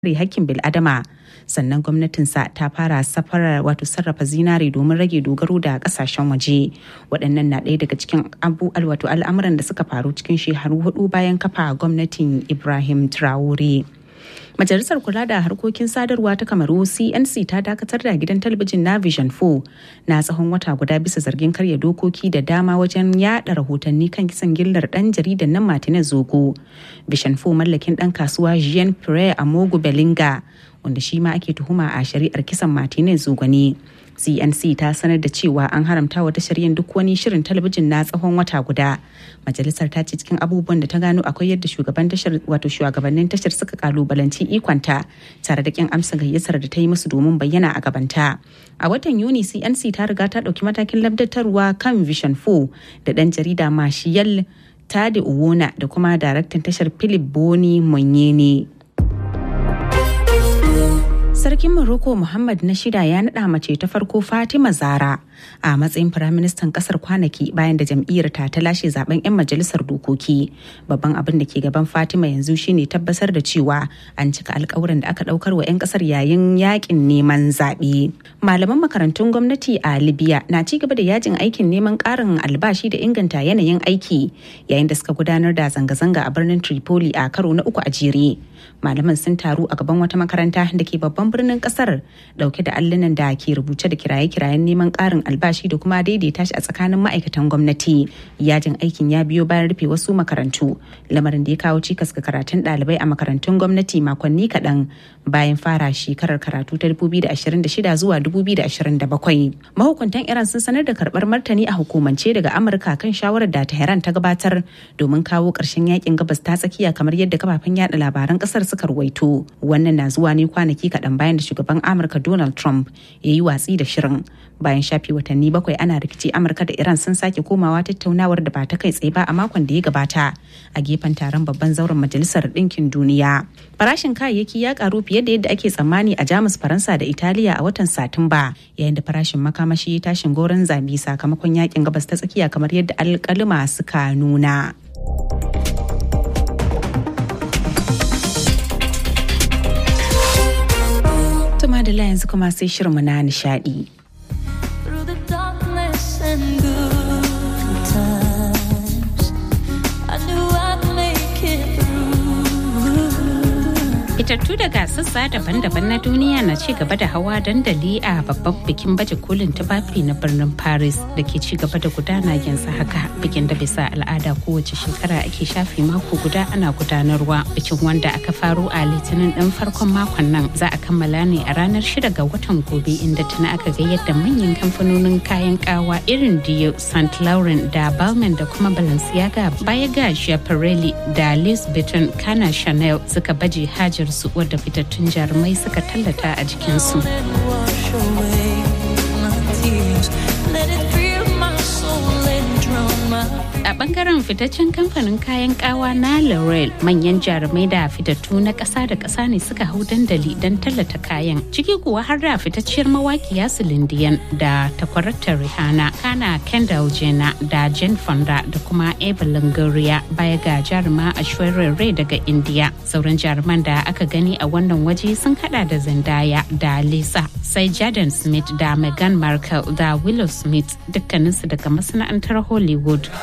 kare hakkin bil'adama sannan gwamnatinsa ta fara safarar wato sarrafa zinare domin rage dogaro da kasashen waje waɗannan na ɗaya daga cikin abu wato al'amuran da suka faru cikin shekaru hudu bayan kafa gwamnatin ibrahim traore Majalisar Kula da Harkokin Sadarwa ta Kamaru CNC ta dakatar da gidan talabijin na Vision 4 na tsawon wata guda bisa zargin karya dokoki da dama wajen yada rahotanni kan kisan gillar dan jaridan nan Martinez Zogo. Vision 4 mallakin dan kasuwa Jean Pierre Amogu Belinga wanda shi ma ake tuhuma a shari'ar kisan Martinez Zogo ne. cnc ta sanar da cewa an haramta wa tashar yin duk wani shirin talabijin na tsawon wata guda majalisar ta ce cikin abubuwan da ta gano akwai yadda shugaban tashar wato shugabannin tashar suka kalubalanci ikonta tare da kin amsa gayyatar da ta yi musu domin bayyana a gabanta a watan yuni cnc ta riga ta dauki matakin labdatarwa kan vision 4 da dan jarida mashiyal tade uwona da kuma daraktan tashar philip boni monyene Sarkin Morocco Muhammad na shida ya naɗa mace ta farko Fatima Zara a matsayin firaministan ƙasar kwanaki bayan da jam'iyyar ta ta lashe zaben 'yan majalisar dokoki. Babban abin da ke gaban Fatima yanzu shine tabbatar da cewa an cika alkawuran da aka ɗaukar wa 'yan ƙasar yayin yakin neman zaɓe. Malaman makarantun gwamnati a Libya na ci gaba da yajin aikin neman ƙarin albashi da inganta yanayin aiki yayin da suka gudanar da zanga-zanga a birnin Tripoli a karo na uku a jere. Malaman sun taru a gaban wata makaranta da ke babban birnin kasar dauke da allunan da ke rubuce da kiraye-kirayen neman karin albashi da kuma daidaita shi a tsakanin ma'aikatan gwamnati yajin aikin ya biyo bayan rufe wasu makarantu lamarin da ya kawo cikas ga karatun ɗalibai a makarantun gwamnati makonni kaɗan bayan fara shekarar karatu ta 2026 zuwa 2027 mahukuntan iran sun sanar da karɓar martani a hukumance daga amurka kan shawarar da tehran ta gabatar domin kawo ƙarshen yakin gabas ta tsakiya kamar yadda kafafen yada labaran ƙasar suka ruwaito wannan na zuwa ne kwanaki kaɗan bayan da shugaban amurka donald trump ya yi watsi da shirin bayan shafi watanni bakwai ana rikici amurka da iran sun sake komawa tattaunawar da ba ta kai tsaye ba a makon da ya gabata a gefen taron babban zauren majalisar ɗinkin duniya farashin kayayyaki ya karu fiye da yadda ake tsammani a jamus faransa da italiya a watan satumba yayin da farashin makamashi ya tashin goron zabi sakamakon yakin gabas ta tsakiya kamar yadda alkalima suka nuna. Tuma da yanzu kuma sai shirinmu na nishadi. Fitattu daga sassa daban-daban na duniya na ci gaba da hawa dandali a babban bikin baje kolin tufafi na birnin Paris da ke ci gaba da gudana yanzu haka bikin da bisa al'ada kowace shekara ake shafi mako guda ana gudanarwa bikin wanda aka faro a litinin ɗin farkon makon nan za a kammala ne a ranar shida ga watan gobe inda tana aka ga yadda manyan kamfanonin kayan kawa irin Dio, St. Laurent da Balmain da kuma Balenciaga baya ga Schiaparelli da Louis Vuitton kana Chanel suka baje hajar su wadda fitattun jarumai suka tallata a jikinsu. A bangaren fitaccen kamfanin kayan kawa na L'Oreal manyan jarumai da fitattu na ƙasa da ƙasa ne suka hau dandali don tallata kayan. Ciki kuwa har da fitacciyar mawaƙiya Silindiyan da takwarata Rihanna, Kana Kendall Jenner da Jane Fonda da kuma Eva Longoria baya ga jaruma Ashwarya Rai daga India. Sauran jaruman da aka gani a wannan waje sun hada da Zendaya da Lisa, sai Jaden Smith da Meghan Markle da Willow Smith dukkaninsu daga masana'antar Hollywood.